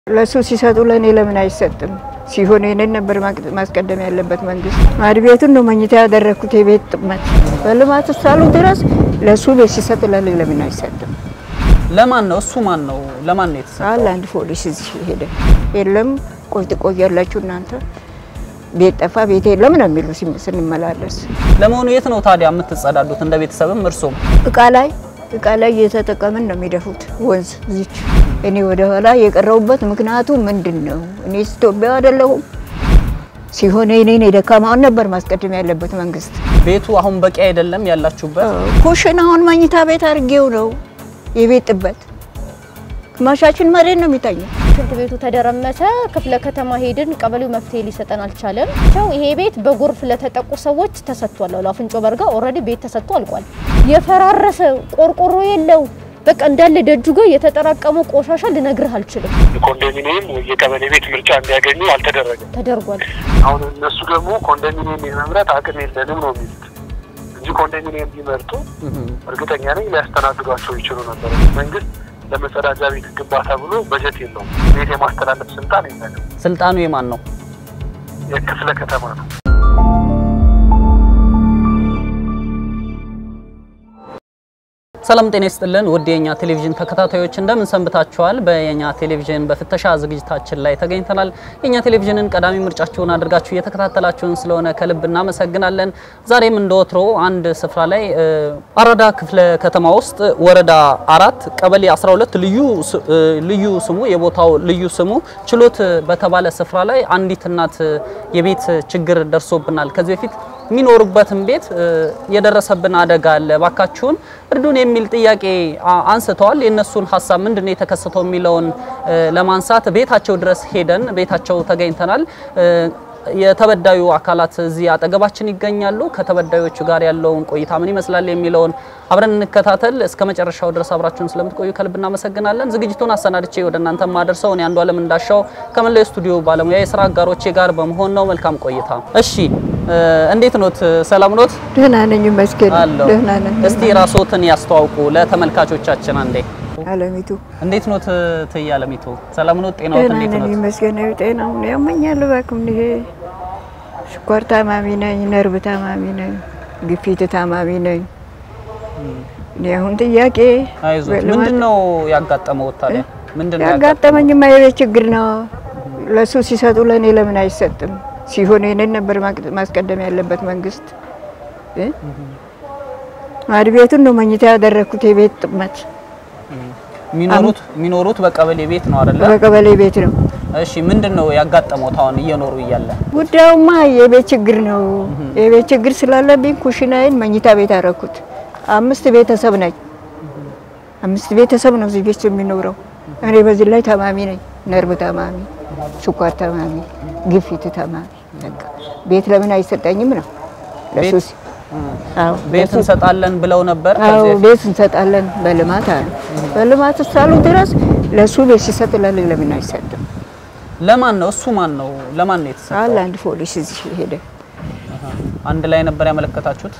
ለሱ ሲሰጡ ለእኔ ለምን አይሰጥም? ሲሆን ይህንን ነበር ማስቀደም ያለበት መንግስት። ማድ ቤቱን ነው መኝታ ያደረግኩት። የቤት ጥመት በልማት እስካሉ ድረስ ለሱ ቤት ሲሰጥ ለእኔ ለምን አይሰጥም? ለማን ነው እሱ? ማን ነው? ለማን ነው የተሰጠው? አለ አንድ ፖሊስ እዚህ ሄደ። የለም ቆይ ትቆያላችሁ እናንተ ቤት ጠፋ ቤት የለም ነው የሚሉ ስንመላለስ። ለመሆኑ የት ነው ታዲያ የምትጸዳዱት? እንደ ቤተሰብም እርሶም እቃ ላይ እቃ ላይ እየተጠቀምን ነው የሚደፉት ወንዝ እዚች። እኔ ወደ ኋላ የቀረቡበት ምክንያቱ ምንድን ነው? እኔ ኢትዮጵያ አይደለሁም። ሲሆን እኔን የደካማውን ነበር ማስቀደም ያለበት መንግስት። ቤቱ አሁን በቂ አይደለም ያላችሁበት? ኩሽናውን መኝታ ቤት አድርጌው ነው የቤት ጥበት ግማሻችን መሬት ነው የሚታየው። ሽንት ቤቱ ተደረመሰ። ክፍለ ከተማ ሄድን፣ ቀበሌው መፍትሄ ሊሰጠን አልቻለም። ቸው ይሄ ቤት በጎርፍ ለተጠቁ ሰዎች ተሰጥቷል። አሉ አፍንጮ በርጋ ኦልሬዲ ቤት ተሰጥቶ አልቋል። የፈራረሰ ቆርቆሮ የለው በቃ እንዳለ ደጁ ጋር የተጠራቀመ ቆሻሻ ልነግርህ አልችልም። የኮንዶሚኒየም የቀበሌ ቤት ምርጫ እንዲያገኙ አልተደረገም። ተደርጓል። አሁን እነሱ ደግሞ ኮንዶሚኒየም የመምረጥ አቅም የለንም ነው የሚሉት እንጂ ኮንዶሚኒየም ቢመርጡ እርግጠኛ ነኝ ሊያስተናግዷቸው ይችሉ ነበር። መንግስት ለመጸዳጃ ቤት ግንባታ ብሎ በጀት የለውም። ቤት የማስተላለፍ ስልጣን የለንም። ስልጣኑ የማን ነው? የክፍለ ከተማ ነው። ሰላም ጤና ይስጥልን ውድ የኛ ቴሌቪዥን ተከታታዮች እንደምን ሰንብታችኋል? በየኛ ቴሌቪዥን በፍተሻ ዝግጅታችን ላይ ተገኝተናል። የኛ ቴሌቪዥንን ቀዳሚ ምርጫችሁን አድርጋችሁ እየተከታተላችሁን ስለሆነ ከልብ እናመሰግናለን። ዛሬም እንደ ወትሮ አንድ ስፍራ ላይ አራዳ ክፍለ ከተማ ውስጥ ወረዳ አራት ቀበሌ 12 ልዩ ልዩ ስሙ የቦታው ልዩ ስሙ ችሎት በተባለ ስፍራ ላይ አንዲት እናት የቤት ችግር ደርሶብናል ከዚህ በፊት የሚኖሩበትን ቤት የደረሰብን አደጋ አለ፣ ባካችሁን እርዱን የሚል ጥያቄ አንስተዋል። የእነሱን ሀሳብ ምንድን ነው የተከሰተው የሚለውን ለማንሳት ቤታቸው ድረስ ሄደን ቤታቸው ተገኝተናል። የተበዳዩ አካላት እዚህ አጠገባችን ይገኛሉ። ከተበዳዮቹ ጋር ያለውን ቆይታ ምን ይመስላል የሚለውን አብረን እንከታተል። እስከ መጨረሻው ድረስ አብራችሁን ስለምትቆዩ ከልብ እናመሰግናለን። ዝግጅቱን አሰናድቼ ወደ እናንተ ማደርሰው እኔ አንዱ አለም እንዳሻው ከመላው ስቱዲዮ ባለሙያ የስራ አጋሮቼ ጋር በመሆን ነው። መልካም ቆይታ። እሺ፣ እንዴት ኖት? ሰላም ኖት? ደህና ነኝ ይመስገን። አለሁ። ደህና ነኝ። እስቲ ራስዎትን ያስተዋውቁ ለተመልካቾቻችን አንዴ። አለሚቱ እንዴት ኖት? ትይ አለሚቱ፣ ሰላም ኖት? ጤናዎት ደህና እንዴት ነኝ ኖት? ይመስገን። ጤናውን ያመኛል። እባክህ ይሄ ስኳር ታማሚ ነኝ፣ ነርቭ ታማሚ ነኝ፣ ግፊት ታማሚ ነኝ። እኔ አሁን ጥያቄ አይዞት። በልማት- ምንድን ነው ያጋጠመው ታዲያ? ምንድን ነው ያጋጠመው? ያጋጠመኝማ የቤት ችግር ነው። ለሱ ሲሰጡ ለእኔ ለምን አይሰጥም? ሲሆን ይህንን ነበር ማቅ- ማስቀደም ያለበት መንግስት እ? ማድ ቤቱን ነው መኝታ ያደረግኩት። የቤት ጥመት የሚኖሩት የሚኖሩት በቀበሌ ቤት ነው አይደለ? በቀበሌ ቤት ነው። እሺ ምንድን ነው ያጋጠመው አሁን እየኖሩ እያለ? ጉዳዩማ የቤት ችግር ነው። የቤት ችግር ስላለብኝ ኩሽናዬን መኝታ ቤት አደረኩት። አምስት ቤተሰብ ነኝ። አምስት ቤተሰብ ነው እዚህ ቤት የሚኖረው። እኔ በዚህ ላይ ታማሚ ነኝ። ነርቭ ታማሚ፣ ስኳር ታማሚ፣ ግፊት ታማሚ። በቃ ቤት ለምን አይሰጠኝም ነው ለሱስ አዎ ቤት ለሱ- እንሰጣለን ብለው ነበር አዎ ከዚህ በፊት? ቤት እንሰጣለን በልማት አሉ። በልማት እስካሉ ድረስ ለሱ ቤት ሲሰጥ ለኔ ለምን አይሰጥም? ለማን ነው እሱ? ማን ነው? ለማን ነው የተሰጠው? አለ አንድ ፖሊስ እዚህ ሄደ። አንድ ላይ ነበር ያመለከታችሁት?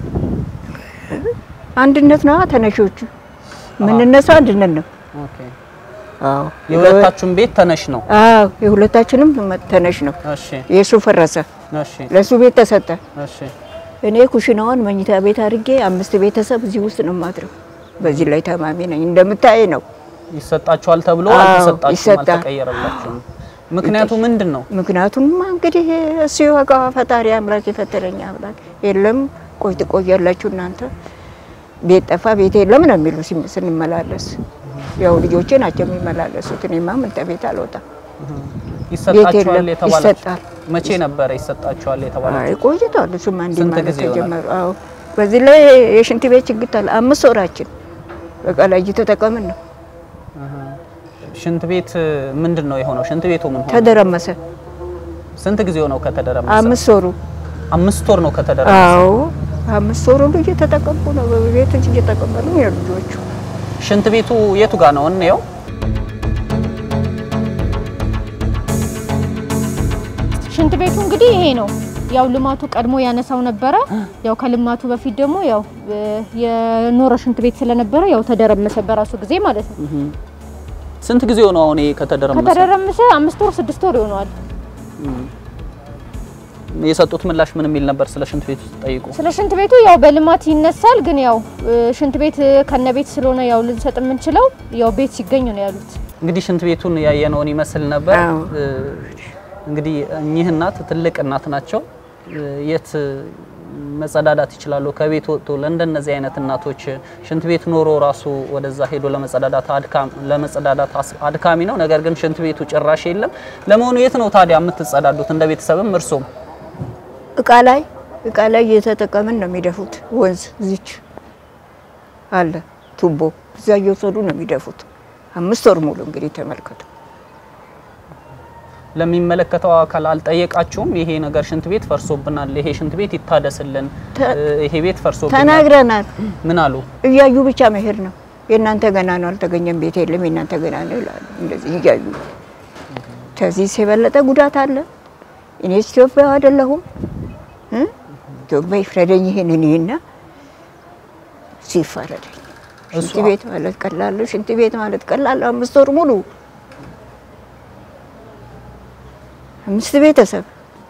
አንድነት ነው ተነሾቹ የምንነሳው አንድነት ነው። ኦኬ። አዎ የሁለታችሁም ቤት ተነሽ ነው? አዎ የሁለታችንም ተነሽ ነው። እሺ የሱ ፈረሰ፣ እሺ ለሱ ቤት ተሰጠ። እሺ እኔ ኩሽናውን መኝታ ቤት አድርጌ አምስት ቤተሰብ እዚህ ውስጥ ነው ማድረው። በዚህ ላይ ታማሚ ነኝ እንደምታይ ነው። ይሰጣችኋል ተብሎ አዎ፣ አልተሰጣችሁም፣ ይሰጣል። አልተቀየረላችሁም። ምክንያቱ ምንድን ነው? ምክንያቱም እንግዲህ እሱ ይወቃ ፈጣሪ አምላክ የፈጠረኝ አምላክ የለም። ቆይ ትቆያላችሁ እናንተ ቤት ጠፋ ቤት የለም ነው የሚሉ ሲም- ስንመላለስ ያው ልጆቼ ናቸው የሚመላለሱት። እኔማ ምን ቤት አልወጣም። ይሰጣችኋል የለም፣ የተባላችሁ ይሰጣል። መቼ ነበረ ይሰጣችኋል የተባላችሁ? አይ ቆይቷል። እሱማ እንዲህ ስንት ማለት ጊዜ ይሆናል? ተጀመሩ። አዎ በዚህ ላይ የሽንት ቤት ችግር ታለ አምስት ወራችን በቃ ላይ እየተጠቀምን ነው። ሽንት ቤት ምንድን ነው የሆነው? ሽንት ቤቱ ምን ሆነ? ተደረመሰ ስንት ጊዜው ነው ከተደረመሰ? አምስት ወሩ አምስት ወር ነው ከተደረመሰ። አዎ አምስት ወሩ ሁሉ እየተጠቀምኩ ነው። በቤት እየተቀበሉ ነው ልጆቹ። ሽንት ቤቱ የቱ ጋር ነው እንየው? ሽንት ቤቱ እንግዲህ ይሄ ነው። ያው ልማቱ ቀድሞ ያነሳው ነበረ። ያው ከልማቱ በፊት ደግሞ ያው እ፣ የኖረ ሽንት ቤት ስለነበረ ያው ተደረመሰ በራሱ ጊዜ ማለት ነው። ስንት ጊዜ ሆነው አሁን ይሄ ከተደረመሰ? ከተደረመሰ አምስት ወር ስድስት ወር ይሆነዋል። የሰጡት ምላሽ ምን የሚል ነበር? ስለ ሽንት ቤቱ ጠይቁ። ስለ ሽንት ቤቱ ያው በልማት ይነሳል፣ ግን ያው እ፣ ሽንት ቤት ከነ ቤት ስለሆነ ያው ልንሰጥ የምንችለው ያው ቤት ሲገኝ ነው ያሉት። እንግዲህ ሽንት ቤቱን ያየነውን ይመስል ነበር። አዎ። እ፣ እንግዲህ እኚህ እናት ትልቅ እናት ናቸው። እ፣ የት መጸዳዳት ይችላሉ? ከቤት ወጥቶ ለእንደነዚህ አይነት እናቶች ሽንት ቤት ኖሮ ራሱ ወደዛ ሄዶ ለመጸዳዳት አድካም ለመጸዳዳት አስ- አድካሚ ነው። ነገር ግን ሽንት ቤቱ ጭራሽ የለም። ለመሆኑ የት ነው ታዲያ የምትጸዳዱት? እንደ ቤተሰብም እርሶም እቃ ላይ እቃ ላይ እየተጠቀምን ነው የሚደፉት። ወንዝ እዚች አለ ቱቦ፣ እዛ እየወሰዱ ነው የሚደፉት። አምስት ወር ሙሉ እንግዲህ ተመልከቱ። ለሚመለከተው አካል አልጠየቃችሁም? ይሄ ነገር ሽንት ቤት ፈርሶብናል፣ ይሄ ሽንት ቤት ይታደስልን፣ ተ- እ፣ ይሄ ቤት ፈርሶብናል ተናግረናል። ምን አሉ? እያዩ ብቻ መሄድ ነው። የእናንተ ገና ነው አልተገኘም፣ ቤት የለም፣ የእናንተ ገና ነው ይላሉ። እንደዚህ እያዩ ከዚህ የበለጠ ጉዳት አለ። እኔ ኢትዮጵያ አይደለሁም እ? ኢትዮጵያ ይፍረደኝ ይሄን እኔና ሲፈረደኝ ሽንት እሱ- ቤት ማለት ቀላል ነው። ሽንት ቤት ማለት ቀላል ነው። አምስት ወር ሙሉ አምስት ቤተሰብ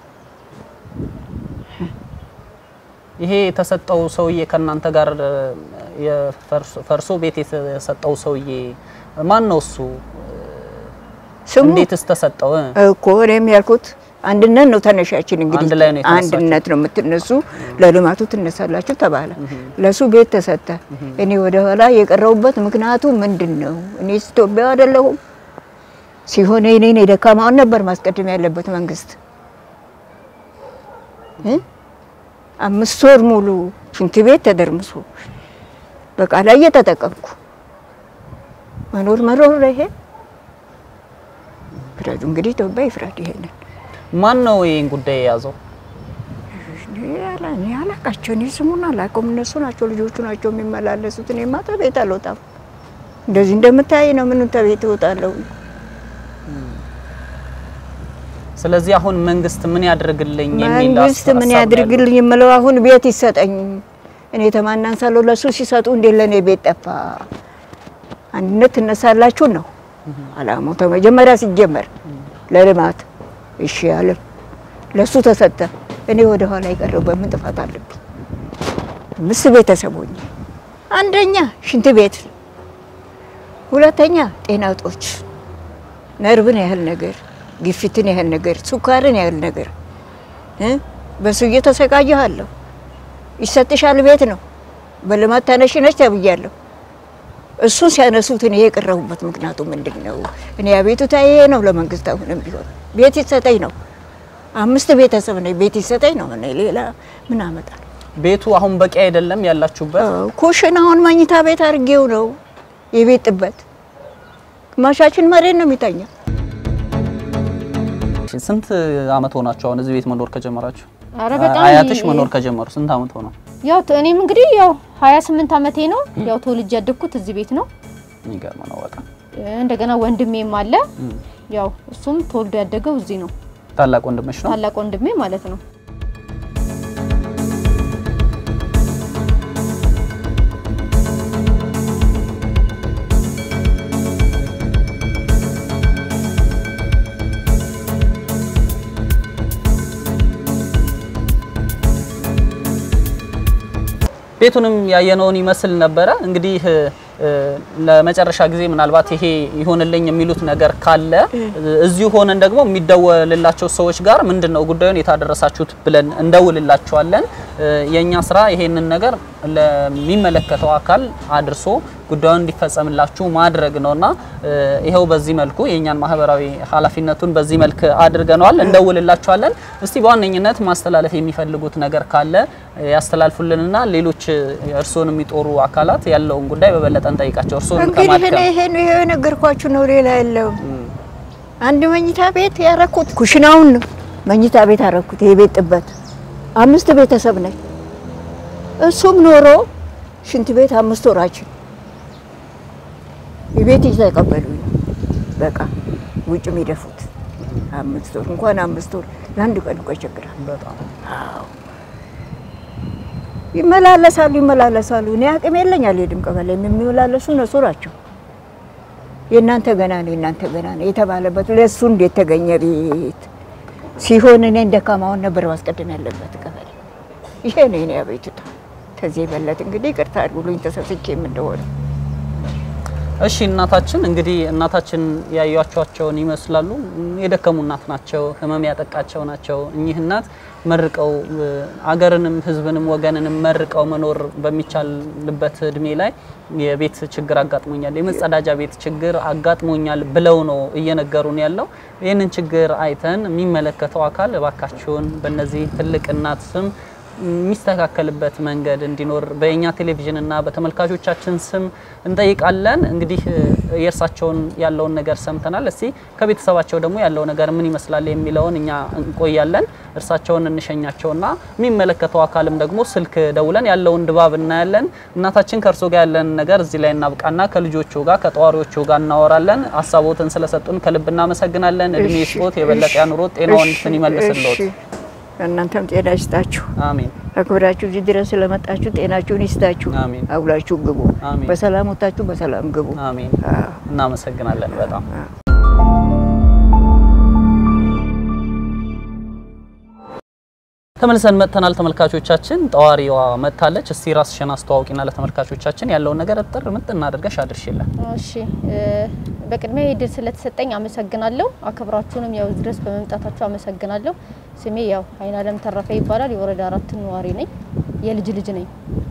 ይሄ የተሰጠው ሰውዬ ከእናንተ ጋር እ፣ የፈርሶ- ፈርሶ ቤት የተሰጠው ሰውዬ ማን ነው እሱ? ስሙ እንዴትስ ተሰጠው? እ? እኮ እኔም ያልኩት አንድነት ነው ተነሻችን። እንግዲህ አንድ ላይ ነው የተነሳችሁት። አንድነት ነው የምትነሱ፣ ለልማቱ ትነሳላችሁ ተባለ። ለሱ ቤት ተሰጠ። እኔ ወደ ኋላ የቀረቡበት ምክንያቱ ምንድን ነው? እኔ ኢትዮጵያ አይደለሁም ሲሆን እኔን የደካማውን ነበር ማስቀደም ያለበት መንግስት እ? አምስት ወር ሙሉ ሽንት ቤት ተደርምሶ በቃ ላይ እየተጠቀምኩ መኖር መኖር ይሄ ፍረዱ እንግዲህ ኢትዮጵያ ይፍረድ። ይሄንን ማን ነው ይህን ጉዳይ የያዘው? እኔ አላ- እኔ አላቃቸው እኔ ስሙን አላውቀውም። እነሱ ናቸው ልጆቹ ናቸው የሚመላለሱት። እኔማ ተቤት አልወጣም። እንደዚህ እንደምታይ ነው። ምን ተቤት እወጣለሁ? ስለዚህ አሁን መንግስት ምን ያድርግልኝ የሚል መንግስት ሀሳብ ምን ነው ያለው። ያድርግልኝ የምለው አሁን ቤት ይሰጠኝ። እኔ ተማናንሳለሁ ለሱ ሲሰጡ እንዴት ለእኔ ቤት ጠፋ? አንድነት ትነሳላችሁ ነው አላማው። ተመጀመሪያ ሲጀመር ለልማት እሺ ያለ ለሱ ተሰጠ። እኔ ወደ ኋላ የቀረው በምን ጥፋት አለብኝ? አምስት ቤተሰብ ሆኜ አንደኛ ሽንት ቤት፣ ሁለተኛ ጤና እጦች፣ ነርቭን ያህል ነገር፣ ግፊትን ያህል ነገር፣ ስኳርን ያህል ነገር እ በሱ እየተሰቃየኋለሁ። ይሰጥሻል ቤት ነው በልማት ተነሽ ነች ተብያለሁ። እሱን ሲያነሱት እኔ የቀረቡበት ምክንያቱ ምንድን ነው? እኔ አቤቱታ ይሄ ነው ለመንግስት አሁንም ቢሆን ቤት ይሰጠኝ ነው። አምስት ቤተሰብ ነኝ፣ ቤት ይሰጠኝ ነው። እኔ ሌላ ምን አመጣል? ቤቱ አሁን በቂ አይደለም ያላችሁበት። ኩሽናውን መኝታ ቤት አድርጌው ነው የቤት ጥበት። ግማሻችን መሬት ነው የሚተኛ። ስንት አመት ሆናችሁ አሁን እዚህ ቤት መኖር ከጀመራችሁ? አረ በጣም አያትሽ ይ- መኖር ከጀመሩ ስንት አመት ሆነው? ያው ተ- እኔም እንግዲህ ያው 28 አመቴ ነው። ያው ተወልጄ ያደግኩት እዚህ ቤት ነው። የሚገርም ነው በጣም። እንደገና ወንድሜም አለ። ያው እሱም ተወልዶ ያደገው እዚህ ነው። ታላቅ ወንድምሽ ነው? ታላቅ ወንድሜ ማለት ነው። ቤቱንም ያየነውን ይመስል ነበረ። እንግዲህ እ፣ ለመጨረሻ ጊዜ ምናልባት ይሄ ይሆንልኝ የሚሉት ነገር ካለ እዚሁ ሆነን ደግሞ የሚደወልላቸው ሰዎች ጋር ምንድን ነው ጉዳዩን የታደረሳችሁት ብለን እንደውልላቸዋለን። እ፣ የእኛ ስራ ይሄንን ነገር ለሚመለከተው አካል አድርሶ ጉዳዩን እንዲፈጸምላችሁ ማድረግ ነውና እ፣ ይኸው በዚህ መልኩ የእኛን ማህበራዊ ኃላፊነቱን በዚህ መልክ አድርገነዋል። እንደውልላቸዋለን። እስቲ በዋነኝነት ማስተላለፍ የሚፈልጉት ነገር ካለ ያስተላልፉልንና ሌሎች እርስዎን የሚጦሩ አካላት ያለውን ጉዳይ በበለጠ እንጠይቃቸው። እርስዎን እንግዲህ እኔ ከማድከም ይሄ ነው ይሄ የነገርኳችሁ ነው፣ ሌላ የለውም። አንድ መኝታ ቤት ያረኩት ኩሽናውን ነው መኝታ ቤት ያረኩት። የቤት ጥበት አምስት ቤተሰብ ነኝ። እሱም ኖሮ ሽንት ቤት አምስት ወራችን የቤት እየተቀበሉኝ ነው። በቃ ውጭ የሚደፉት አምስት ወር እንኳን አምስት ወር ለአንድ ቀን እኮ ይቸግራል። በጣም አዎ ይመላለሳሉ ይመላለሳሉ። እኔ አቅም የለኝ አልሄድም። ቀበሌ የሚመላለሱ እነሱ ናቸው። የእናንተ ገና ነው የእናንተ ገና ነው የተባለበት ለእሱ እንዴት ተገኘ ቤት ሲሆን እኔ ደካማውን ነበር ማስቀደም ያለበት ቀበሌ። ይሄ ነው የኔ አቤቱታ። ከዚህ የበለጠ እንግዲህ ይቅርታ አድርጉልኝ ተሳስቼም እንደሆነ እሺ እናታችን እንግዲህ እናታችን ያዩቸውን ይመስላሉ። የደከሙ እናት ናቸው። ህመም ያጠቃቸው ናቸው። እኚህ እናት መርቀው አገርንም ህዝብንም ወገንንም መርቀው መኖር በሚቻልበት እድሜ ላይ የቤት ችግር አጋጥሞኛል፣ የመጸዳጃ ቤት ችግር አጋጥሞኛል ብለው ነው እየነገሩን ያለው። ይህንን ችግር አይተን የሚመለከተው አካል እባካችሁን በእነዚህ ትልቅ እናት ስም የሚስተካከልበት መንገድ እንዲኖር በእኛ ቴሌቪዥን እና በተመልካቾቻችን ስም እንጠይቃለን። እንግዲህ የእርሳቸውን ያለውን ነገር ሰምተናል። እስቲ ከቤተሰባቸው ደግሞ ያለው ነገር ምን ይመስላል የሚለውን እኛ እንቆያለን። እርሳቸውን እንሸኛቸውና የሚመለከተው አካልም ደግሞ ስልክ ደውለን ያለውን ድባብ እናያለን። እናታችን ከእርሶ ጋር ያለን ነገር እዚህ ላይ እናብቃና ከልጆቹ ጋር ከጠዋሪዎቹ ጋር እናወራለን። ሀሳቦትን ስለሰጡን ከልብ እናመሰግናለን። እድሜ ስጦት የበለጠ ያኑሮት፣ ጤናውን እንትን ይመልስልዎት። እናንተም ጤና ይስጣችሁ። አሜን። አክብራችሁ እዚህ ድረስ ስለመጣችሁ ጤናችሁን ይስጣችሁ። አሜን። አውላችሁ ግቡ። አሜን። በሰላም ወጣችሁ በሰላም ግቡ። አሜን። አዎ። እናመሰግናለን በጣም ተመልሰን መጥተናል። ተመልካቾቻችን ጠዋሪዋ መጥታለች። እስቲ ራስሽን አስተዋውቂና ለተመልካቾቻችን ያለውን ነገር እጥር ምጥን አድርገሽ አድርሽልን። እሺ እ፣ በቅድሚያ ይህ ድል ስለተሰጠኝ አመሰግናለሁ። አክብራችሁንም ያው እዚህ ድረስ በመምጣታችሁ አመሰግናለሁ። ስሜ ያው አይናለም ተረፈ ይባላል። የወረዳ አራት ነዋሪ ነኝ። የልጅ ልጅ ነኝ።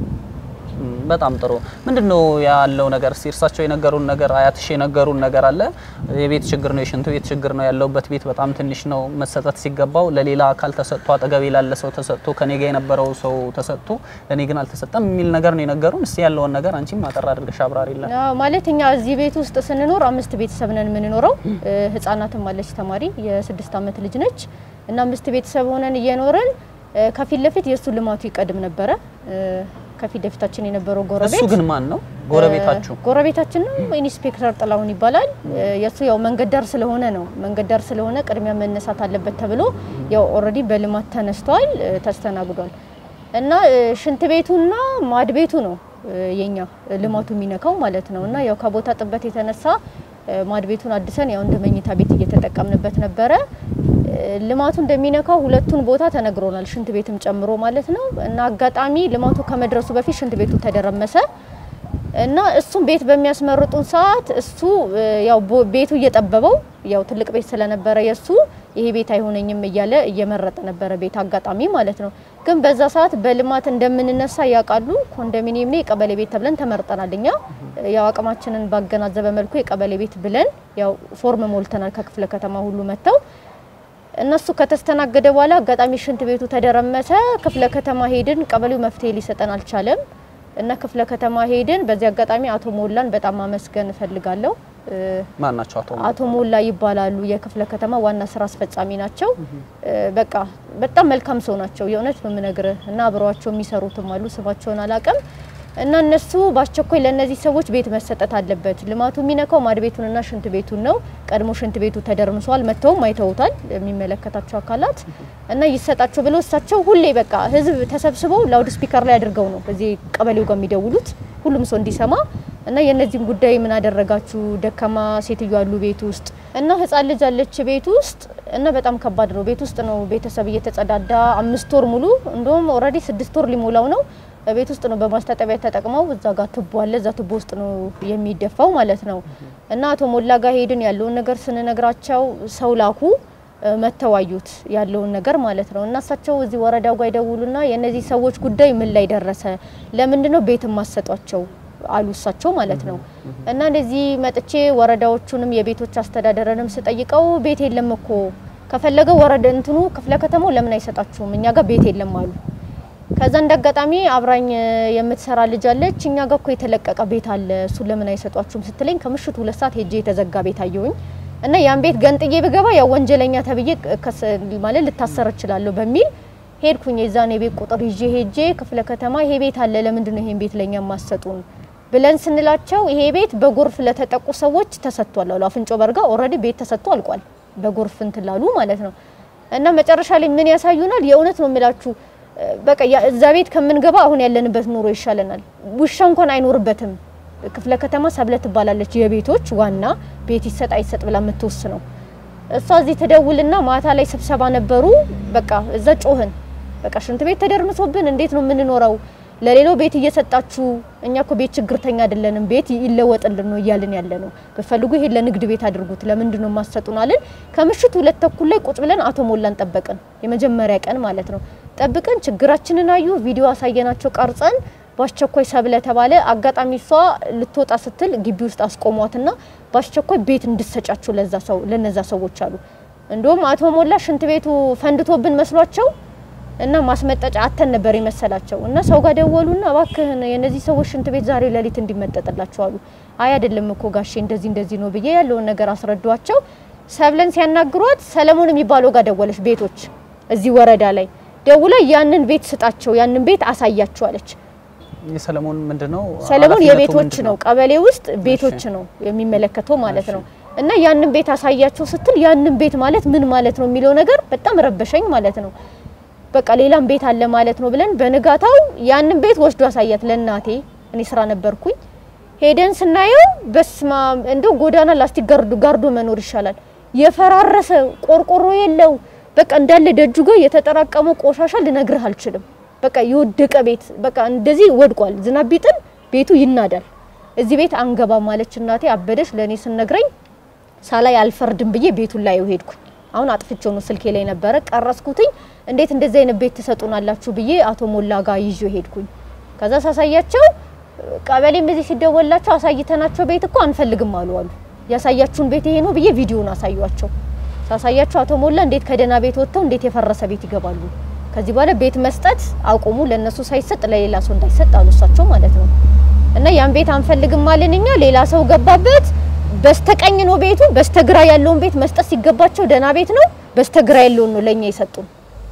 እም፣ በጣም ጥሩ። ምንድነው ያለው ነገር? እስቲ እርሳቸው የነገሩን ነገር አያትሽ የነገሩን ነገር አለ። የቤት ችግር ነው፣ የሽንት ቤት ችግር ነው። ያለውበት ቤት በጣም ትንሽ ነው። መሰጠት ሲገባው ለሌላ አካል ተሰጥቶ አጠገቤ ላለ ሰው ተሰጥቶ ከኔ ጋር የነበረው ሰው ተሰጥቶ ለኔ ግን አልተሰጠም የሚል ነገር ነው የነገሩን። እስቲ ያለውን ነገር አንቺም አጠር አድርገሽ አብራሪልን። አዎ፣ ማለት እኛ እዚህ ቤት ውስጥ ስንኖር አምስት ቤተሰብ ነን የምንኖረው። እ፣ ህጻናትም አለች ተማሪ የስድስት ዓመት ልጅ ነች እና አምስት ቤተሰብ ሆነን እየኖረን እ፣ ከፊት ለፊት የእሱ ልማቱ ይቀድም ነበረ። እ፣ ከፊት ለፊታችን የነበረው ጎረቤት እሱ ግን ማን ነው? ጎረቤታችሁ? ጎረቤታችን ነው። ኢንስፔክተር ጥላሁን ይባላል። የእሱ ያው መንገድ ዳር ስለሆነ ነው መንገድ ዳር ስለሆነ ቅድሚያ መነሳት አለበት ተብሎ ያው ኦልሬዲ በልማት ተነስቷል፣ እ፣ ተስተናግዷል እና እ፣ ሽንት ቤቱና ማድ ቤቱ ነው እ፣ የኛ ልማቱ የሚነካው ማለት ነው እና ያው ከቦታ ጥበት የተነሳ እ፣ ማድ ቤቱን አድሰን ያው እንደ መኝታ ቤት እየተጠቀምንበት ነበረ። እ፣ ልማቱ እንደሚነካው ሁለቱን ቦታ ተነግሮናል፣ ሽንት ቤትም ጨምሮ ማለት ነው እና አጋጣሚ ልማቱ ከመድረሱ በፊት ሽንት ቤቱ ተደረመሰ። እና እሱም ቤት በሚያስመርጡን ሰዓት እሱ እ፣ ያው ቦ- ቤቱ እየጠበበው ያው ትልቅ ቤት ስለነበረ የእሱ ይሄ ቤት አይሆነኝም እያለ እየመረጠ ነበረ ቤት አጋጣሚ ማለት ነው። ግን በዛ ሰዓት በልማት እንደምንነሳ ያውቃሉ። ኮንዶሚኒየም ነው የቀበሌ ቤት ተብለን ተመርጠናል። እኛ ያው አቅማችንን ባገናዘበ መልኩ የቀበሌ ቤት ብለን ያው ፎርም ሞልተናል። ከክፍለ ከተማ ሁሉ መጥተው እነሱ ከተስተናገደ በኋላ አጋጣሚ ሽንት ቤቱ ተደረመሰ። ክፍለ ከተማ ሄድን። ቀበሌው መፍትሄ ሊሰጠን አልቻለም እና ክፍለ ከተማ ሄድን። በዚህ አጋጣሚ አቶ ሞላን በጣም ማመስገን እፈልጋለሁ። እ፣ ማን ናቸው? አቶ አቶ ሞላ ይባላሉ። የክፍለ ከተማ ዋና ስራ አስፈጻሚ ናቸው። እ፣ በቃ በጣም መልካም ሰው ናቸው። የእውነት ነው የምነግርህ እና አብረዋቸው የሚሰሩትም አሉ። ስማቸውን አላውቅም እና እነሱ በአስቸኳይ ለእነዚህ ሰዎች ቤት መሰጠት አለበት። ልማቱ የሚነካው ማድ ቤቱንና ሽንት ቤቱን ነው። ቀድሞ ሽንት ቤቱ ተደርምሷል። መጥተውም አይተውታል የሚመለከታቸው አካላት እና ይሰጣቸው ብለው እሳቸው ሁሌ በቃ ህዝብ ተሰብስበው ላውድ ስፒከር ላይ አድርገው ነው እዚህ ቀበሌው ጋር የሚደውሉት ሁሉም ሰው እንዲሰማ እና የእነዚህም ጉዳይ ምን አደረጋችሁ? ደካማ ሴትዮ አሉ ቤት ውስጥ እና ህፃን ልጅ አለች ቤት ውስጥ እና በጣም ከባድ ነው። ቤት ውስጥ ነው ቤተሰብ እየተጸዳዳ አምስት ወር ሙሉ እንደውም ኦልሬዲ ስድስት ወር ሊሞላው ነው። ቤት ውስጥ ነው በማስታጠቢያ ተጠቅመው እዛ ጋር ቱቦ አለ እዛ ቱቦ ውስጥ ነው የሚደፋው ማለት ነው። እና አቶ ሞላ ጋር ሄድን ያለውን ነገር ስንነግራቸው ሰው ላኩ መተው አዩት ያለውን ነገር ማለት ነው። እና እሳቸው እዚህ ወረዳው ጋር ይደውሉና የእነዚህ ሰዎች ጉዳይ ምን ላይ ደረሰ? ለምንድን ነው ቤት ማሰጧቸው አሉ እሳቸው ማለት ነው። እና እንደዚህ መጥቼ ወረዳዎቹንም የቤቶች አስተዳደርንም ስጠይቀው ቤት የለም እኮ ከፈለገ ወረዳ እንትኑ ክፍለ ከተማው ለምን አይሰጣችሁም? እኛ ጋር ቤት የለም አሉ። ከዛ እንዳጋጣሚ አብራኝ የምትሰራ ልጅ አለች። እኛ ጋር እኮ የተለቀቀ ቤት አለ፣ እሱን ለምን አይሰጧችሁም ስትለኝ ከምሽቱ ሁለት ሰዓት ሄጄ የተዘጋ ቤት አየሁኝ እና ያን ቤት ገንጥዬ ብገባ ያው ወንጀለኛ ተብዬ ከስ- ማለት ልታሰር እችላለሁ በሚል ሄድኩኝ። የዛን የቤት ቁጥር ይዤ ሄጄ ክፍለ ከተማ ይሄ ቤት አለ፣ ለምንድን ነው ይሄን ቤት ለኛ ማሰጡን ብለን ስንላቸው ይሄ ቤት በጎርፍ ለተጠቁ ሰዎች ተሰጥቷል አሉ። አፍንጮ በርጋ ኦልሬዲ ቤት ተሰጥቶ አልቋል፣ በጎርፍ እንትን ላሉ ማለት ነው። እና መጨረሻ ላይ ምን ያሳዩናል? የእውነት ነው የምላችሁ በቃ ያ- እዛ ቤት ከምንገባ አሁን ያለንበት ኑሮ ይሻለናል። ውሻ እንኳን አይኖርበትም። ክፍለ ከተማ ሰብለ ትባላለች የቤቶች ዋና ቤት ይሰጥ አይሰጥ ብላ የምትወስነው እሷ እዚህ ትደውልና ማታ ላይ ስብሰባ ነበሩ። በቃ እዛ ጮህን። በቃ ሽንት ቤት ተደርምሶብን እንዴት ነው የምንኖረው? ለሌላው ቤት እየሰጣችሁ እኛ እኮ ቤት ችግርተኛ አይደለንም፣ ቤት ይለወጥልን ነው እያልን ያለ ነው። ብፈልጉ ይሄን ለንግድ ቤት አድርጉት፣ ለምንድን ነው የማሰጡን አልን። ከምሽቱ ሁለት ተኩል ላይ ቁጭ ብለን አቶ ሞላን ጠበቅን። የመጀመሪያ ቀን ማለት ነው። ጠብቀን ችግራችንን አዩ። ቪዲዮ አሳየናቸው ቀርጸን በአስቸኳይ ሰብለ ተባለ። አጋጣሚ እሷ ልትወጣ ስትል ግቢ ውስጥ አስቆሟትና በአስቸኳይ ቤት እንድሰጫቸው ለዛ ሰው ለነዛ ሰዎች አሉ። እንዲሁም አቶ ሞላ ሽንት ቤቱ ፈንድቶብን መስሏቸው እና ማስመጠጫ አተን ነበር የመሰላቸው እና ሰው ጋር ደወሉና እባክህን የነዚህ ሰዎች ሽንት ቤት ዛሬ ሌሊት እንዲመጠጥላቸው አሉ። አይ አይደለም እኮ ጋሼ እንደዚህ እንደዚህ ነው ብዬ ያለውን ነገር አስረዷቸው። ሰብለን ሲያናግሯት ሰለሞን የሚባለው ጋር ደወለች። ቤቶች እዚህ ወረዳ ላይ ደውላ ያንን ቤት ስጣቸው፣ ያንን ቤት አሳያቸው አለች። የሰለሞን ምንድነው? ሰለሞን ኃላፊነቱ የቤቶች ምንድን ነው፣ ቀበሌ ውስጥ ቤቶች ነው የሚመለከተው ማለት ነው። እና ያንን ቤት አሳያቸው ስትል ያንን ቤት ማለት ምን ማለት ነው የሚለው ነገር በጣም ረበሸኝ ማለት ነው። በቃ ሌላም ቤት አለ ማለት ነው ብለን በንጋታው ያንን ቤት ወስዶ አሳያት ለእናቴ። እኔ ስራ ነበርኩኝ። ሄደን ስናየው በስማ እንደው ጎዳና ላስቲክ ጋርዶ ጋርዶ መኖር ይሻላል። የፈራረሰ ቆርቆሮ የለው በቃ እንዳለ ደጁ ጋር የተጠራቀመ ቆሻሻ ልነግርህ አልችልም። በቃ የወደቀ ቤት በቃ እንደዚህ ወድቋል። ዝናብ ቢጥል ቤቱ ይናዳል። እዚህ ቤት አንገባ ማለች እናቴ። አበደች ለእኔ ስነግረኝ ሳላይ አልፈርድም ብዬ ቤቱን ላይ ሄድኩኝ። አሁን አጥፍቼው ነው ስልኬ ላይ ነበረ ቀረስኩትኝ። እንዴት እንደዚህ አይነት ቤት ትሰጡናላችሁ ብዬ አቶ ሞላ ጋር ይዤ ሄድኩኝ። ከዛ ሳሳያቸው ቀበሌም እዚህ ሲደወላቸው አሳይተናቸው ቤት እኮ አንፈልግም አሉ አሉ። ያሳያችሁን ቤት ይሄ ነው ብዬ ቪዲዮን አሳዩቸው። ሳሳያቸው አቶ ሞላ እንዴት ከደህና ቤት ወጥተው እንዴት የፈረሰ ቤት ይገባሉ? ከዚህ በኋላ ቤት መስጠት አቁሙ፣ ለነሱ ሳይሰጥ ለሌላ ሰው እንዳይሰጥ አሉ እሳቸው ማለት ነው። እና ያን ቤት አንፈልግም አለን እኛ። ሌላ ሰው ገባበት። በስተቀኝ ነው ቤቱ፣ በስተግራ ያለውን ቤት መስጠት ሲገባቸው ደህና ቤት ነው፣ በስተግራ ያለውን ነው ለኛ የሰጡን።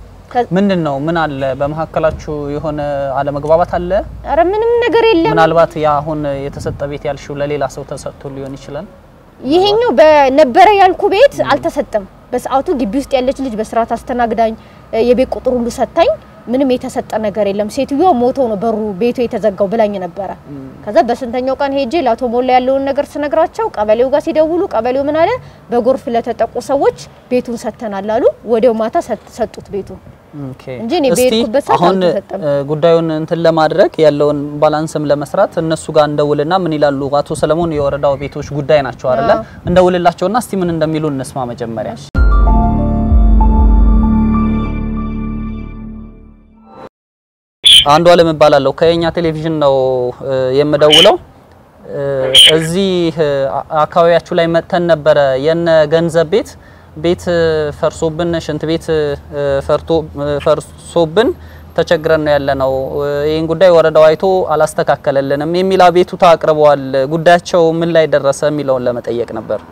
ምንድን ነው? ምን አለ በመካከላችሁ? የሆነ አለመግባባት አለ? አረ ምንም ነገር የለም። ምናልባት ያ አሁን የተሰጠ ቤት ያልሽው ለሌላ ሰው ተሰጥቶ ሊሆን ይችላል። ይሄኛው በነበረ ያልኩ ቤት አልተሰጠም። በሰዓቱ ግቢ ውስጥ ያለች ልጅ በስርዓት አስተናግዳኝ የቤት ቁጥር ሁሉ ሰታኝ ምንም የተሰጠ ነገር የለም። ሴትዮዋ ሞተው ነው በሩ ቤቱ የተዘጋው ብላኝ ነበረ። ከዛ በስንተኛው ቀን ሄጄ ለአቶ ሞላ ያለውን ነገር ስነግራቸው ቀበሌው ጋር ሲደውሉ ቀበሌው ምን አለ፣ በጎርፍ ለተጠቁ ሰዎች ቤቱን ሰጥተናል አሉ። ወዲያው ማታ ሰጡት ቤቱን ኦኬ። እንጂ እኔ እስቲ በሄድኩበት ሰዓት አሁን አልተሰጠም። እ፣ ጉዳዩን እንትን ለማድረግ ያለውን ባላንስም ለመስራት እነሱ ጋር እንደውልና ምን ይላሉ አቶ ሰለሞን የወረዳው ቤቶች ጉዳይ ናቸው አይደለ? አዎ። እንደውልላቸውና እስቲ ምን እንደሚሉ እንስማ መጀመሪያ። አንዱ አለም እባላለሁ ከየኛ ቴሌቪዥን ነው እ፣ የምደውለው እ፣ እዚህ እ፣ አ- አካባቢያችሁ ላይ መጥተን ነበረ የነ ገንዘብ ቤት ቤት እ፣ ፈርሶብን ሽንት ቤት እ፣ ፈርቶ እ፣ ፈርሶብን ተቸግረን ነው ያለነው። እ፣ ይህን ጉዳይ ወረዳው አይቶ አላስተካከለልንም የሚል አቤቱታ አቅርበዋል። ጉዳያቸው ምን ላይ ደረሰ የሚለውን ለመጠየቅ ነበር።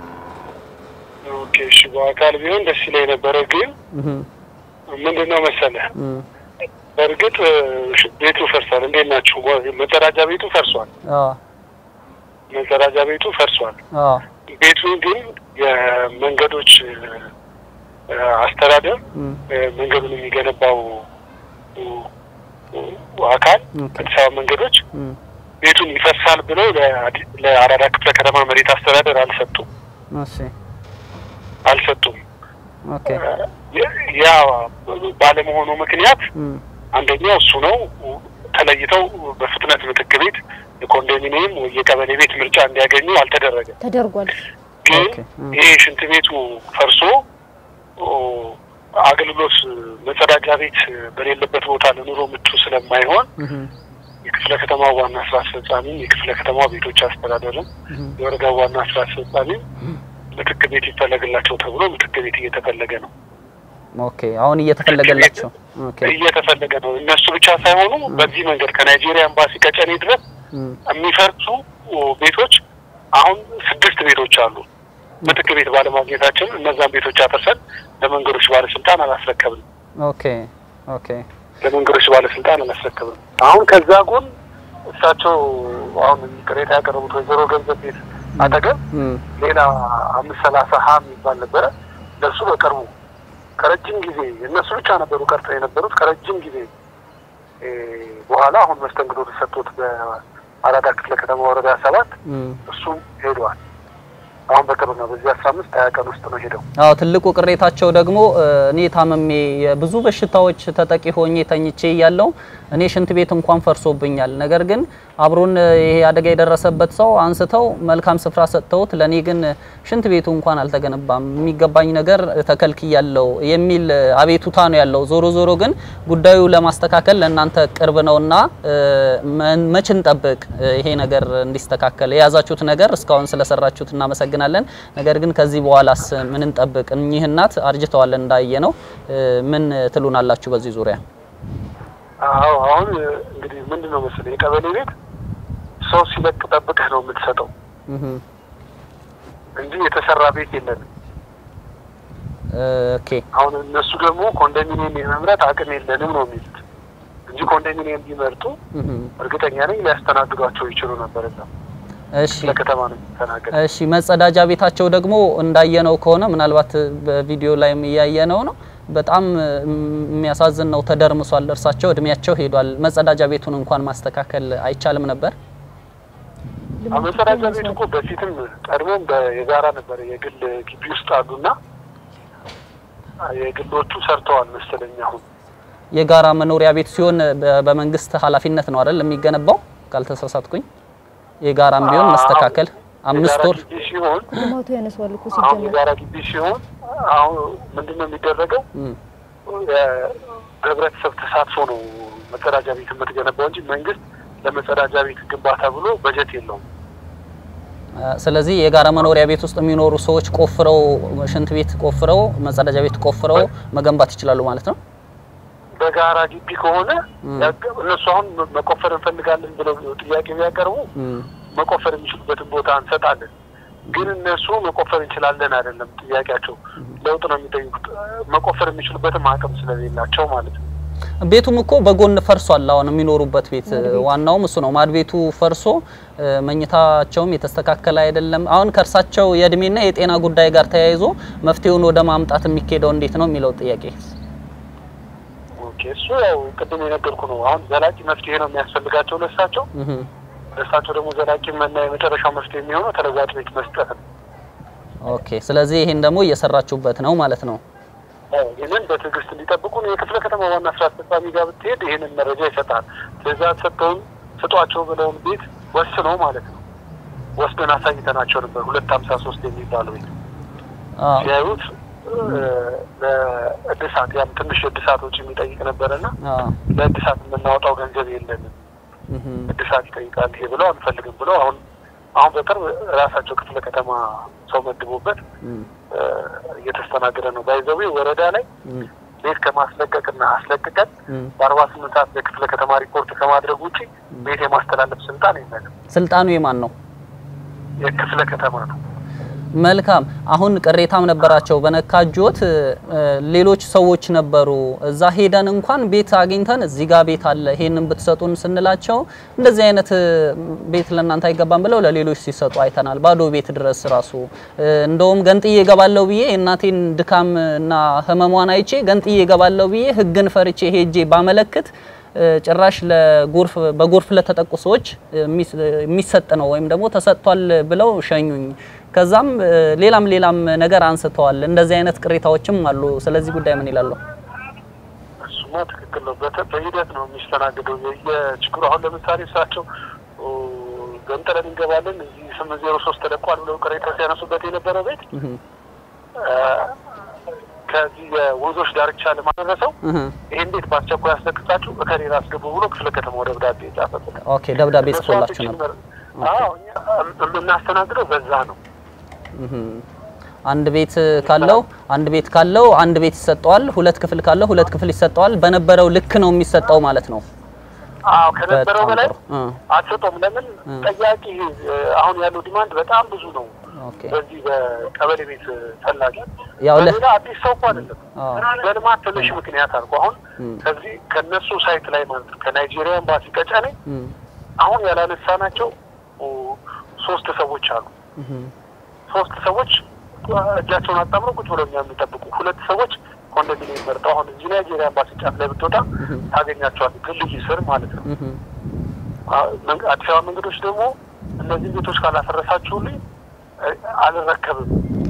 ኦኬ እሺ፣ በአካል ቢሆን ደስ ይለኝ ነበረ። ግን እህ ምንድን ነው መሰለህ እህ በእርግጥ እ፣ ቤቱ ፈርሷል። እንዴት ናችሁ? መጸዳጃ ቤቱ ፈርሷል። አ መጸዳጃ ቤቱ ፈርሷል። አ ቤቱን ግን የመንገዶች እ፣ አስተዳደር እህ እ፣ መንገዱን የሚገነባው እ፣ አካል ኦኬ አዲስ አበባ መንገዶች እህ ቤቱን ይፈርሳል ብለው ለአዲ- ለአራዳ ክፍለ ከተማ መሬት አስተዳደር አልሰጡም እሺ አልሰጡም። ኦኬ ያ- ያ ባለመሆኑ ምክንያት እህ አንደኛው እሱ ነው። ተለይተው በፍጥነት ምትክ ቤት የኮንዶሚኒየም ወይ የቀበሌ ቤት ምርጫ እንዲያገኙ አልተደረገም። ተደርጓል። ግን ኦኬ፣ እ። ይሄ ሽንት ቤቱ ፈርሶ ኦ፣ አገልግሎት መጸዳጃ ቤት በሌለበት ቦታ ለኑሮ ምቹ ስለማይሆን እህ የክፍለ ከተማው ዋና ስራ አስፈጻሚም የክፍለ ከተማው ቤቶች አስተዳደርም እህ የወረዳው ዋና ስራ አስፈጻሚም ምትክ ቤት ይፈለግላቸው ተብሎ ምትክ ቤት እየተፈለገ ነው ኦኬ አሁን እየተፈለገላቸው ኦኬ እየተፈለገ ነው። እነሱ ብቻ ሳይሆኑ በዚህ መንገድ ከናይጄሪያ ኤምባሲ ቀጨኔ ድረስ እህ የሚፈርሱ ቤቶች አሁን ስድስት ቤቶች አሉ። ምትክ ቤት ባለማግኘታችን እነዛን ቤቶች አፈርሰን ለመንገዶች ባለስልጣን አላስረከብንም። ኦኬ ኦኬ ለመንገዶች ባለስልጣን አላስረከብንም። አሁን ከዛ ጎን እሳቸው አሁን ቅሬታ ያቀረቡት ወይዘሮ ገንዘብ ቤት አጠገብ እህ ሌላ አምስት ሰላሳ ሀ የሚባል ነበረ። ለእሱ በቅርቡ ከረጅም ጊዜ እነሱ ብቻ ነበሩ ቀርተው የነበሩት ከረጅም ጊዜ እ፣ በኋላ አሁን መስተንግዶ ተሰጥቶት አራዳ ክፍለ ከተማ ወረዳ ሰባት እም። እሱም ሄደዋል። አሁን በቅርብ ነው። በዚህ አስራ አምስት ሀያ ቀን ውስጥ ነው ሄደው አዎ ትልቁ ቅሬታቸው ደግሞ እ፣ እኔ ታመሜ የብዙ በሽታዎች ተጠቂ ሆኜ ተኝቼ እያለሁ እኔ ሽንት ቤት እንኳን ፈርሶብኛል። ነገር ግን አብሮን እ፣ ይሄ አደጋ የደረሰበት ሰው አንስተው መልካም ስፍራ ሰጥተውት ለኔ ግን ሽንት ቤቱ እንኳን አልተገነባም፣ የሚገባኝ ነገር ተከልክያለሁ የሚል እ፣ አቤቱታ ነው ያለው። ዞሮ ዞሮ ግን ጉዳዩ ለማስተካከል ለእናንተ ቅርብ ነውና እ፣ መን- መች እንጠብቅ እ፣ ይሄ ነገር እንዲስተካከል የያዛችሁት ነገር እስካሁን ስለሰራችሁት እናመሰግናለን። ነገር ግን ከዚህ በኋላስ ምን እንጠብቅ? እኚህ እናት አርጅተዋል እንዳየ ነው። ምን ትሉናላችሁ በዚህ ዙሪያ? አዎ አሁን እንግዲህ ምንድን ነው መሰለህ የቀበሌ ቤት ሰው ሲለቅ ጠብቀህ ነው የምትሰጠው እህ እንጂ የተሰራ ቤት የለንም። ኦኬ አሁን እነሱ ደግሞ ኮንዶሚኒየም የመምረጥ አቅም የለንም ነው የሚሉት እንጂ ኮንዶሚኒየም ቢመርጡ እህ እርግጠኛ ነኝ ሊያስተናግዷቸው ይችሉ ነበር። እዛ እሺ ለከተማ ነው የሚተናገድ። እሺ መጸዳጃ ቤታቸው ደግሞ እንዳየነው ከሆነ ምናልባት በቪዲዮ ላይም እያየነው ነው። በጣም የሚያሳዝን ነው። ተደርምሷል። እርሳቸው እድሜያቸው ሄዷል። መጸዳጃ ቤቱን እንኳን ማስተካከል አይቻልም ነበር? መጸዳጃ ቤት እኮ በፊትም ቀድሞም የጋራ ነበር የግል ግቢ ውስጥ አሉና የግሎቹ ሰርተዋል መሰለኝ። አሁን የጋራ መኖሪያ ቤት ሲሆን በ- በመንግስት ኃላፊነት ነው አይደል የሚገነባው? ካልተሳሳትኩኝ የጋራም ቢሆን መስተካከል አምስት የጋራ ወር ግቢ ሲሆን ልማቱ ያነሷል እኮ አሁን ሲጀመር የጋራ ግቢ ሲሆን አሁን ምንድን ነው የሚደረገው? እም፣ በህብረተሰብ ተሳትፎ ነው መጸዳጃ ቤት የምትገነባው እንጂ መንግስት ለመጸዳጃ ቤት ግንባታ ብሎ በጀት የለውም። አ፣ ስለዚህ የጋራ መኖሪያ ቤት ውስጥ የሚኖሩ ሰዎች ቆፍረው ሽንት ቤት ቆፍረው መጸዳጃ ቤት ቆፍረው መገንባት ይችላሉ ማለት ነው። በጋራ ግቢ ከሆነ እም። ያገ- እነሱ አሁን መቆፈር እንፈልጋለን ብለው ጥያቄ ቢያቀርቡ እም፣ መቆፈር የሚችሉበትን ቦታ እንሰጣለን። ግን እነሱ መቆፈር እንችላለን አይደለም ጥያቄያቸው፣ ለውጥ ነው የሚጠይቁት። መቆፈር የሚችሉበትም አቅም ስለሌላቸው ማለት ነው። ቤቱም እኮ በጎን ፈርሷል። አሁን የሚኖሩበት ቤት ዋናውም እሱ ነው። ማድ ቤቱ ፈርሶ እ፣ መኝታቸውም የተስተካከለ አይደለም። አሁን ከእርሳቸው የእድሜና የጤና ጉዳይ ጋር ተያይዞ መፍትሄውን ወደ ማምጣት የሚካሄደው እንዴት ነው የሚለው ጥያቄ ኦኬ፣ እሱ ያው ቅድም የነገርኩ ነው። አሁን ዘላቂ መፍትሄ ነው የሚያስፈልጋቸው ለእሳቸው። እህ፣ ለእሳቸው ደግሞ ዘላቂ መና የመጨረሻው መፍትሄ የሚሆነው ተለዋጭ ቤት መስጠት ነው። ኦኬ። ስለዚህ ይሄን ደግሞ እየሰራችሁበት ነው ማለት ነው። አዎ፣ ይህንን በትዕግስት እንዲጠብቁ ነው። የክፍለ ከተማ ዋና ስራ አስፈጻሚ ጋር ብትሄድ ይህንን መረጃ ይሰጣል። ትዕዛዝ ሰጥተውን ስጧቸው ብለውን ቤት ወስነው ማለት ነው ወስደን አሳይተናቸው ነበር። ሁለት ሀምሳ ሶስት የሚባለው ቤት አዎ ሲያዩት እ፣ ለእድሳት ያም ትንሽ እድሳት ወጪ የሚጠይቅ ነበረና አዎ ለእድሳት የምናወጣው ገንዘብ የለንም እህ፣ እድሳት ይጠይቃል ይሄ ብለው አንፈልግም ብለው አሁን አሁን በቅርብ ራሳቸው ክፍለ ከተማ ሰው መድቦበት እም፣ እ፣ እየተስተናገደ ነው። ባይዘዌ ወረዳ ላይ እም፣ ቤት ከማስለቀቅና አስለቅቀን እም። በአርባ ስምንት ሰዓት ለክፍለ ከተማ ሪፖርት ከማድረግ ውጭ ቤት የማስተላለፍ ስልጣን የለንም። ስልጣኑ የማን ነው? የክፍለ ከተማ ነው። መልካም አሁን ቅሬታም ነበራቸው በነካጆት እ፣ ሌሎች ሰዎች ነበሩ እዛ ሄደን እንኳን ቤት አግኝተን እዚህ ጋር ቤት አለ ይሄንን ብትሰጡን ስንላቸው እንደዚህ አይነት እ፣ ቤት ለእናንተ አይገባም ብለው ለሌሎች ሲሰጡ አይተናል ባዶ ቤት ድረስ ራሱ እ፣ እንደውም ገንጥዬ እገባለሁ ብዬ የእናቴን ድካም እና ህመሟን አይቼ ገንጥዬ እገባለሁ ብዬ ህግን ፈርቼ ሄጄ ባመለክት እ፣ ጭራሽ ለጎርፍ በጎርፍ ለተጠቁ ሰዎች የሚስ- የሚሰጥ ነው ወይም ደግሞ ተሰጥቷል ብለው ሸኙኝ። ከዛም እ፣ ሌላም ሌላም ነገር አንስተዋል። እንደዚህ አይነት ቅሬታዎችም አሉ። ስለዚህ ጉዳይ ምን ይላሉ? እሱማ ትክክል ነው። በተ- በሂደት ነው የሚስተናግደው የችግሩ። አሁን ለምሳሌ እሳቸው ኦ፣ ገንጥለን እንገባለን እዚህ ስምንት ዜሮ ሶስት ተለቋል ብለው ቅሬታ ሲያነሱበት የነበረው ቤት እህ እ፣ ከዚህ የወንዞች ዳርቻ ለማድረሰው እህ ይህን ቤት በአስቸኳይ አስለቅቃችሁ እከሌላ አስገቡ ብሎ ክፍለ ከተማው ደብዳቤ የጻፈበት ኦኬ፣ ደብዳቤ እነሱ ጽፎላችሁ አንድ ነበር። ችግር- አዎ እኛ የምናስተናግደው በዛ ነው። እህ አንድ ቤት ካለው አንድ ቤት ካለው አንድ ቤት ይሰጠዋል። ሁለት ክፍል ካለው ሁለት ክፍል ይሰጠዋል። በነበረው ልክ ነው የሚሰጠው ማለት ነው። አዎ ከነበረው በጣም በላይ ጥሩ። እ፣ አትሰጠውም። ለምን እ። ጠያቂ እ፣ አሁን ያለው ዲማንድ በጣም ብዙ ነው። ኦኬ በዚህ በቀበሌ ቤት ፈላጊ ያው ለ- በሌላ አዲስ ሰው እኮ አይደለም። አዎ። በልማት ትንሽ ምክንያት አልኩ። አሁን እም። ከዚህ ከነሱ ሳይት ላይ ማለት ነው ከናይጄሪያ ኤምባሲ ቀጨኔ እም፣ አሁን ያላነሳናቸው ኦ፣ ሶስት ሰዎች አሉ። እህ ሶስት ሰዎች እጃቸውን አጣምረው ቁጭ ብለው እኛ የሚጠብቁ ሁለት ሰዎች ኮንዶሚኒየም መርጠው አሁን እዚህ ናይጄሪያ ኤምባሲ ጫፍ ላይ ብትወጣ ታገኛቸዋል። ድልድይ ስር ማለት ነው። እህ አዲስ አበባ መንገዶች ደግሞ እነዚህ ቤቶች ካላፈረሳችሁልኝ አልረከብም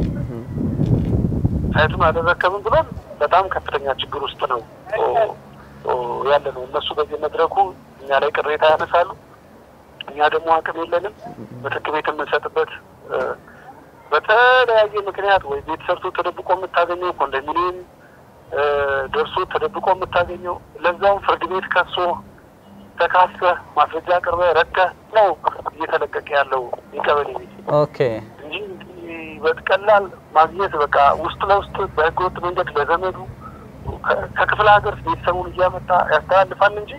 ሳይቱን አልረከብም ብሎን በጣም ከፍተኛ ችግር ውስጥ ነው ያለ ነው። እነሱ በዚህ መድረኩ እኛ ላይ ቅሬታ ያነሳሉ። እኛ ደግሞ አቅም የለንም ምትክ ቤት የምንሰጥበት በተለያየ ምክንያት ወይ ቤት ሰርቶ ተደብቆ የምታገኘው ኮንዶሚኒየም ደርሶ ተደብቆ የምታገኘው ለዛውም ፍርድ ቤት ከሶ ተካሰህ ማስረጃ አቅርበህ ረድተህ ነው እየተለቀቀ ያለው የቀበሌ ቤት ኦኬ እንጂ በቀላል ማግኘት በቃ ውስጥ ለውስጥ በህገወጥ መንገድ ለዘመዱ ከክፍለ ሀገር ቤተሰቡን እያመጣ ያስተላልፋል እንጂ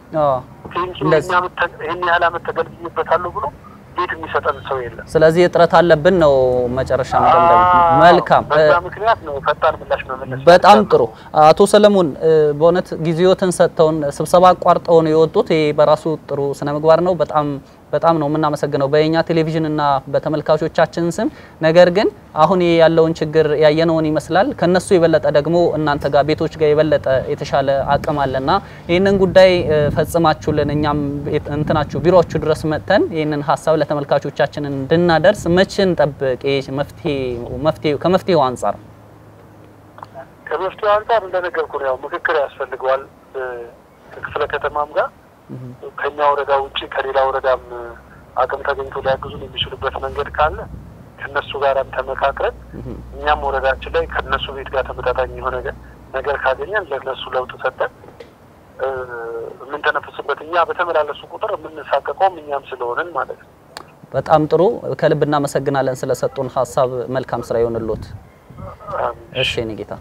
ይህን ያህል አመት ተገልግዬበታለሁ ብሎ ቤት የሚሰጠን ሰው የለም። ስለዚህ እጥረት አለብን ነው መጨረሻ መደምደም። መልካም በዛ ምክንያት ነው ፈጣን ምላሽ መመለስ። በጣም ጥሩ አቶ ሰለሞን በእውነት ጊዜዎትን ሰጥተውን ስብሰባ አቋርጠው ነው የወጡት። ይሄ በራሱ ጥሩ ስነ ምግባር ነው። በጣም በጣም ነው የምናመሰግነው በየኛ ቴሌቪዥን እና በተመልካቾቻችን ስም። ነገር ግን አሁን ያለውን ችግር ያየነውን ይመስላል። ከነሱ የበለጠ ደግሞ እናንተ ጋር ቤቶች ጋር የበለጠ የተሻለ አቅም አለና ይህንን ጉዳይ ፈጽማችሁልን እኛም እንትናችሁ ቢሮችሁ ድረስ መጥተን ይህንን ሀሳብ ለተመልካቾቻችን እንድናደርስ መቼ እንጠብቅ? መፍትሄ ከመፍትሄው አንጻር ከመፍትሄው አንጻር እንደነገርኩ ነው ያው ምክክር ያስፈልገዋል ከክፍለ ከተማም ጋር ከኛ ወረዳ ውጭ ከሌላ ወረዳም አቅም ተገኝቶ ሊያግዙን የሚችሉበት መንገድ ካለ ከነሱ ጋርም ተመካክረን እኛም ወረዳችን ላይ ከነሱ ቤት ጋር ተመጣጣኝ የሆነ ነገር ካገኘን ለነሱ ለውጥ ሰጠን የምንተነፍስበት እኛ በተመላለሱ ቁጥር የምንሳቀቀውም እኛም ስለሆንን ማለት ነው። በጣም ጥሩ ከልብ እናመሰግናለን ስለሰጡን ሀሳብ። መልካም ስራ ይሆንልዎት። እሺ የኔ ጌታ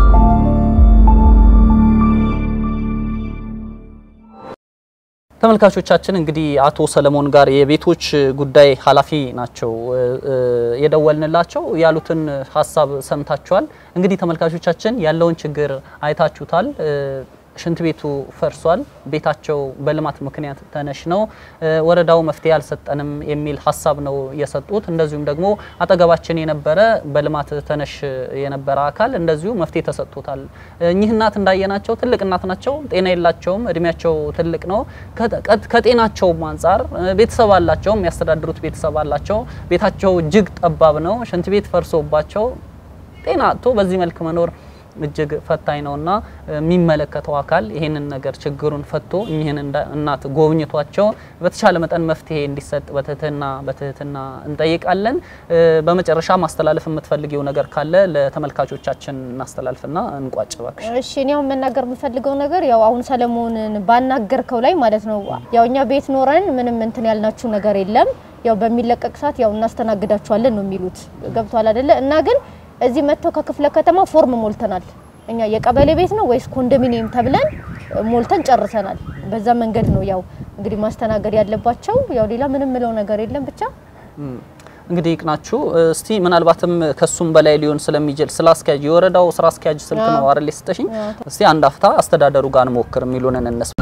ተመልካቾቻችን እንግዲህ አቶ ሰለሞን ጋር የቤቶች ጉዳይ ኃላፊ ናቸው የደወልንላቸው። ያሉትን ሀሳብ ሰምታችኋል። እንግዲህ ተመልካቾቻችን ያለውን ችግር አይታችሁታል። ሽንት ቤቱ ፈርሷል። ቤታቸው በልማት ምክንያት ተነሽ ነው። ወረዳው መፍትሄ አልሰጠንም የሚል ሀሳብ ነው የሰጡት። እንደዚሁም ደግሞ አጠገባችን የነበረ በልማት ተነሽ የነበረ አካል እንደዚሁ መፍትሄ ተሰጥቶታል። እኚህ እናት እንዳየናቸው ትልቅ እናት ናቸው። ጤና የላቸውም። እድሜያቸው ትልቅ ነው። ከጤናቸውም አንጻር ቤተሰብ አላቸው። የሚያስተዳድሩት ቤተሰብ አላቸው። ቤታቸው እጅግ ጠባብ ነው። ሽንት ቤት ፈርሶባቸው ጤና አጥቶ በዚህ መልክ መኖር እጅግ ፈታኝ ነውና የሚመለከተው አካል ይህንን ነገር ችግሩን ፈቶ እኚህን እናት ጎብኝቷቸው በተቻለ መጠን መፍትሄ እንዲሰጥ በትህትና በትህትና እንጠይቃለን። በመጨረሻ ማስተላለፍ የምትፈልጊው ነገር ካለ ለተመልካቾቻችን እናስተላልፍና እንቋጭ እባክሽ። እሺ እኔ አሁን መናገር የምፈልገው ነገር ያው አሁን ሰለሞንን ባናገርከው ላይ ማለት ነው ያው እኛ ቤት ኖረን ምንም እንትን ያልናችሁ ነገር የለም ያው በሚለቀቅ ሰዓት ያው እናስተናግዳችኋለን ነው የሚሉት ገብቷል አይደለ እና ግን እዚህ መጥተው ከክፍለ ከተማ ፎርም ሞልተናል። እኛ የቀበሌ ቤት ነው ወይስ ኮንዶሚኒየም ተብለን ሞልተን ጨርሰናል። በዛ መንገድ ነው ያው እንግዲህ ማስተናገድ ያለባቸው። ያው ሌላ ምንም ምለው ነገር የለም ብቻ እንግዲህ ይቅናችሁ። እስቲ ምናልባትም ከሱም በላይ ሊሆን ስለሚችል ስለ አስኪያጅ የወረዳው ስራ አስኪያጅ ስልክ ነው አይደል የሰጠሽኝ? እስቲ አንድ አፍታ አስተዳደሩ ጋር እንሞክር የሚሉንን እነሱ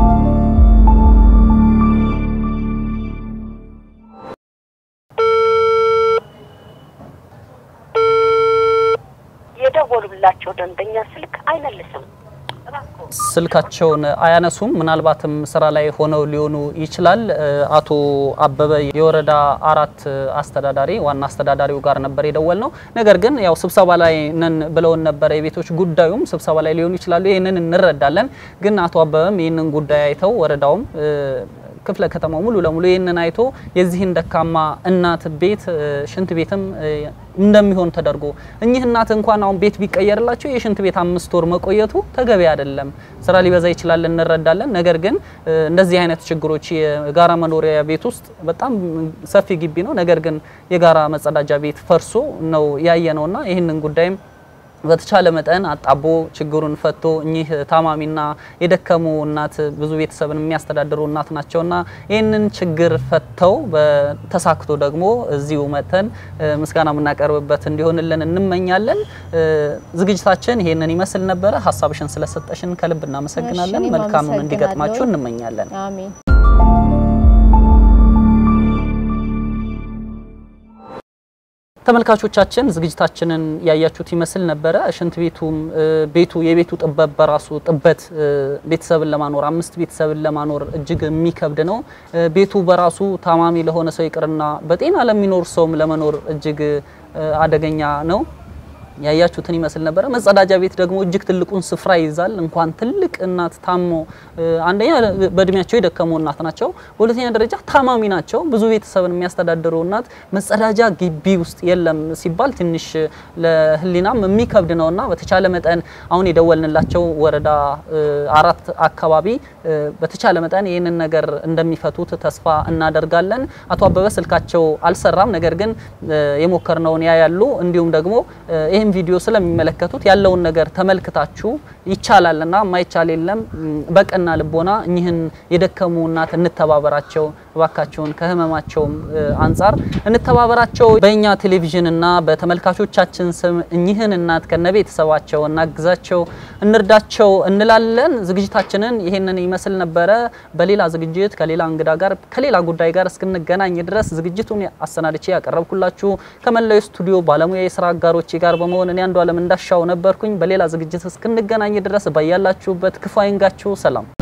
የደወሉላቸው ደንበኛ ስልክ አይመልስም። ስልካቸውን አያነሱም። ምናልባትም ስራ ላይ ሆነው ሊሆኑ ይችላል። አቶ አበበ የወረዳ አራት አስተዳዳሪ ዋና አስተዳዳሪው ጋር ነበር የደወል ነው። ነገር ግን ያው ስብሰባ ላይ ነን ብለውን ነበረ። የቤቶች ጉዳዩም ስብሰባ ላይ ሊሆኑ ይችላሉ። ይህንን እንረዳለን። ግን አቶ አበበም ይህንን ጉዳይ አይተው ወረዳውም ክፍለ ከተማው ሙሉ ለሙሉ ይህንን አይቶ የዚህን ደካማ እናት ቤት ሽንት ቤትም እንደሚሆን ተደርጎ እኚህ እናት እንኳን አሁን ቤት ቢቀየርላቸው የሽንት ቤት አምስት ወር መቆየቱ ተገቢ አይደለም። ስራ ሊበዛ ይችላል፣ እንረዳለን። ነገር ግን እንደዚህ አይነት ችግሮች የጋራ መኖሪያ ቤት ውስጥ በጣም ሰፊ ግቢ ነው። ነገር ግን የጋራ መጸዳጃ ቤት ፈርሶ ነው ያየ ነውና ይህንን ጉዳይም በተቻለ መጠን አጣቦ ችግሩን ፈቶ እኚህ ታማሚና የደከሙ እናት ብዙ ቤተሰብን የሚያስተዳድሩ እናት ናቸውና ይህንን ችግር ፈተው በተሳክቶ ደግሞ እዚሁ መጥተን ምስጋና የምናቀርብበት እንዲሆንልን እንመኛለን። ዝግጅታችን ይሄንን ይመስል ነበረ። ሀሳብሽን ስለሰጠሽን ከልብ እናመሰግናለን። እሺ፣ እኔም መልካሙን እንዲገጥማችሁ አመሰግናለሁ። እንመኛለን። አሜን። ተመልካቾቻችን ዝግጅታችንን ያያችሁት ይመስል ነበረ። ሽንት ቤቱም ቤቱ የቤቱ ጥበት በራሱ ጥበት ቤተሰብን ለማኖር አምስት ቤተሰብን ለማኖር እጅግ የሚከብድ ነው። ቤቱ በራሱ ታማሚ ለሆነ ሰው ይቅርና በጤና ለሚኖር ሰውም ለመኖር እጅግ አደገኛ ነው። ያያችሁትን ይመስል ነበረ። መጸዳጃ ቤት ደግሞ እጅግ ትልቁን ስፍራ ይይዛል። እንኳን ትልቅ እናት ታሞ አንደኛ በእድሜያቸው የደከሙ እናት ናቸው፣ በሁለተኛ ደረጃ ታማሚ ናቸው። ብዙ ቤተሰብን የሚያስተዳድሩ እናት መጸዳጃ ግቢ ውስጥ የለም ሲባል ትንሽ ለሕሊናም የሚከብድ ነውና በተቻለ መጠን አሁን የደወልንላቸው ወረዳ አራት አካባቢ በተቻለ መጠን ይህንን ነገር እንደሚፈቱት ተስፋ እናደርጋለን። አቶ አበበ ስልካቸው አልሰራም፣ ነገር ግን የሞከርነውን ያያሉ እንዲሁም ደግሞ ይህን ቪዲዮ ስለሚመለከቱት ያለውን ነገር ተመልክታችሁ ይቻላልና ማይቻል የለም። በቀና ልቦና እኚህን የደከሙ እናት እንተባበራቸው፣ እባካቸውን ከህመማቸውም አንጻር እንተባበራቸው። በእኛ ቴሌቪዥንና በተመልካቾቻችን ስም እኚህን እናት ከነቤተሰባቸው እናግዛቸው፣ እንርዳቸው እንላለን። ዝግጅታችንን ይሄንን ይመስል ነበረ። በሌላ ዝግጅት ከሌላ እንግዳ ጋር ከሌላ ጉዳይ ጋር እስክንገናኝ ድረስ ዝግጅቱን አሰናድቼ ያቀረብኩላችሁ ከመላው ስቱዲዮ ባለሙያ የስራ አጋሮቼ ጋር በመሆን እኔ አንዱ አለም እንዳሻው ነበርኩኝ። በሌላ ዝግጅት እስክንገናኝ ድረስ ባያላችሁበት ክፉ አይንጋችሁ። ሰላም